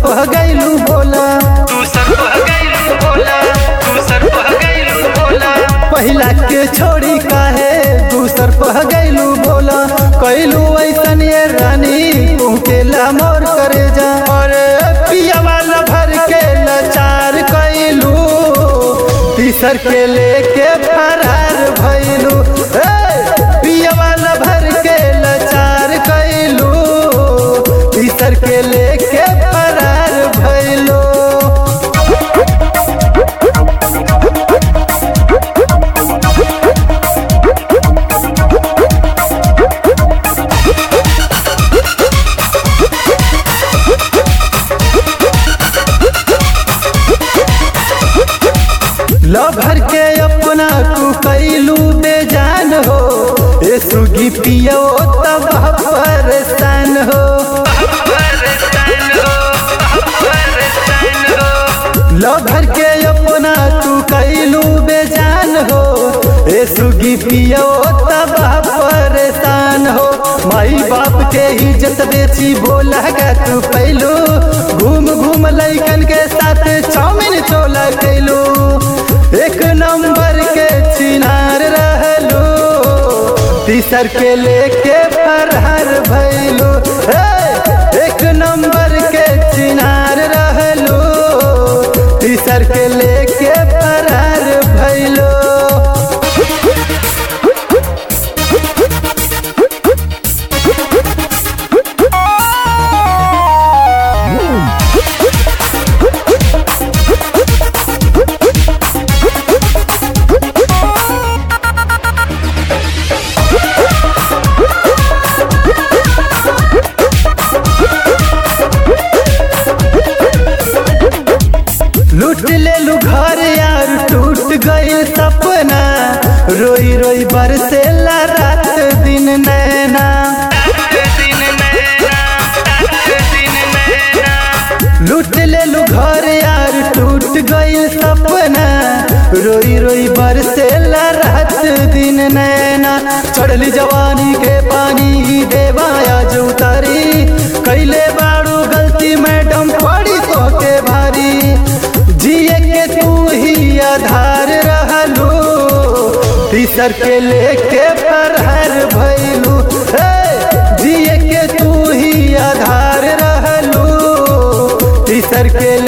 पह गईलू बोला तू सर पह गइलू बोला तू सर पह गइलू बोला पहिला के छोड़ी काहे दूसर पह गईलू बोला कैलू ऐसन ये रानी तू के मोर करे जा और पिया वाला भर के लाचार कैलू तीसर के लेके फरार भैलू पिया वाला भर के लाचार कैलू तीसर के लेके फरार भैलू लभर के अपना तू कैलू बेजान हो ए सुगी पियो तब परेशान हो परेशान हो परेशान हो लभर के अपना तू कैलू बेजान हो ए सुगी पियो तब परेशान हो माई बाप के इज्जत बेची बोला गा तू पैलू घूम घूम लैकन के साथ चाउमिन चोला कैलू एक नंबर के चिनार रहलू तीसर के लेके फरहर भैलू हे, एक नंबर के चिनार रहलू तीसर के लेके फरहर भैलू लूट ले लू घर यार टूट गई सपना रोई रोई बरसेला रात दिन नैना दिन नैना दिन नैना लूट ले लू घर यार टूट गई सपना रोई रोई बरसेला रात दिन नैना चढ़ली जवानी के पानी देवाया जो उतारी कैले बाड़ू गलती मैडम पड़ी तो के भारी जिए के तू ही आधार रहलू तीसर के लेके फरहर भैलू हे, जिए के तू ही आधार रहलू तीसर के